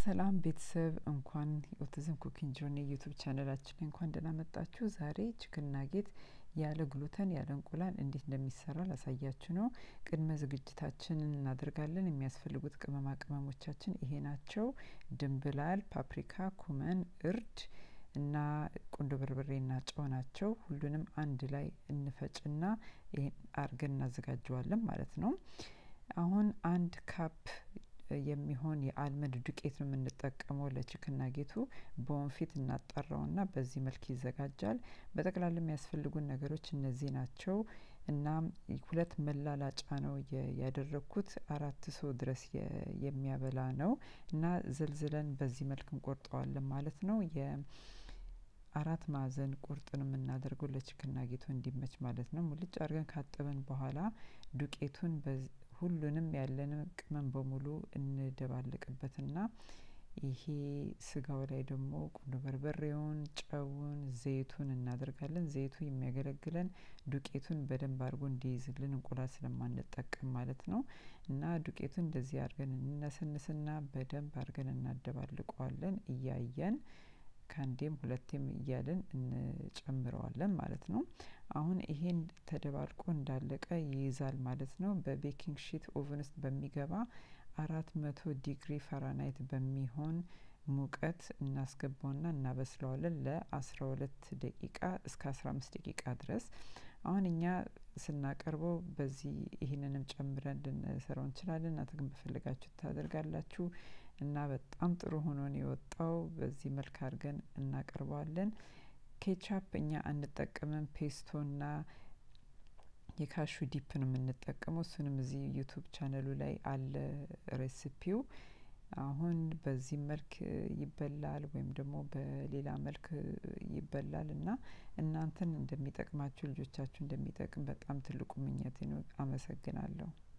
ሰላም ቤተሰብ እንኳን ኦቲዝም ኩኪንግ ጆርኒ ዩቱብ ቻነላችን ላይ እንኳን ደህና መጣችሁ። ዛሬ ችክን ናጌት ያለ ግሉተን ያለ እንቁላል እንዴት እንደሚሰራ ላሳያችሁ ነው። ቅድመ ዝግጅታችንን እናደርጋለን። የሚያስፈልጉት ቅመማ ቅመሞቻችን ይሄ ናቸው። ድንብላል፣ ፓፕሪካ፣ ኩመን፣ እርድ እና ቁንዶ በርበሬና ጨው ናቸው። ሁሉንም አንድ ላይ እንፈጭና ይሄን አርገን እናዘጋጀዋለን ማለት ነው። አሁን አንድ ካፕ የሚሆን የአልመንድ ዱቄት ነው የምንጠቀመው ለችክን ናጌቱ። በወንፊት እናጣራውና በዚህ መልክ ይዘጋጃል። በጠቅላላ የሚያስፈልጉን ነገሮች እነዚህ ናቸው እና ሁለት መላላጫ ነው ያደረግኩት። አራት ሰው ድረስ የሚያበላ ነው እና ዘልዝለን በዚህ መልክ እንቆርጠዋለን ማለት ነው። የአራት ማዕዘን ቁርጥ ነው የምናደርገው ለችክን ናጌቱ እንዲመች ማለት ነው። ሙልጭ አድርገን ካጠብን በኋላ ዱቄቱን ሁሉንም ያለንን ቅመም በሙሉ እንደባለቅበትና ይሄ ስጋው ላይ ደግሞ ቁንዶ በርበሬውን፣ ጨውን፣ ዘይቱን እናደርጋለን። ዘይቱ የሚያገለግለን ዱቄቱን በደንብ አድርጎ እንዲይዝልን እንቁላል ስለማንጠቀም ማለት ነው። እና ዱቄቱን እንደዚህ አድርገን እንነሰንስና በደንብ አድርገን እናደባልቀዋለን እያየን ከአንዴም ሁለቴም እያልን እንጨምረዋለን ማለት ነው። አሁን ይሄን ተደባልቆ እንዳለቀ ይይዛል ማለት ነው። በቤኪንግ ሺት ኦቨን ውስጥ በሚገባ አራት መቶ ዲግሪ ፈራናይት በሚሆን ሙቀት እናስገባውና እናበስለዋለን ለአስራ ሁለት ደቂቃ እስከ አስራ አምስት ደቂቃ ድረስ። አሁን እኛ ስናቀርበው በዚህ ይህንንም ጨምረን ልንሰራው እንችላለን። እናንተ ግን በፈለጋችሁ ታደርጋላችሁ እና በጣም ጥሩ ሆኖ ነው የወጣው። በዚህ መልክ አድርገን እናቀርበዋለን። ኬቻፕ እኛ አንጠቀምም። ፔስቶና የካሹ ዲፕ ነው የምንጠቀመው። እሱንም እዚህ ዩቱብ ቻነሉ ላይ አለ ሬሲፒው። አሁን በዚህ መልክ ይበላል ወይም ደግሞ በሌላ መልክ ይበላል እና እናንተን እንደሚጠቅማችሁ ልጆቻችሁ እንደሚጠቅም በጣም ትልቁ ምኞቴ ነው። አመሰግናለሁ።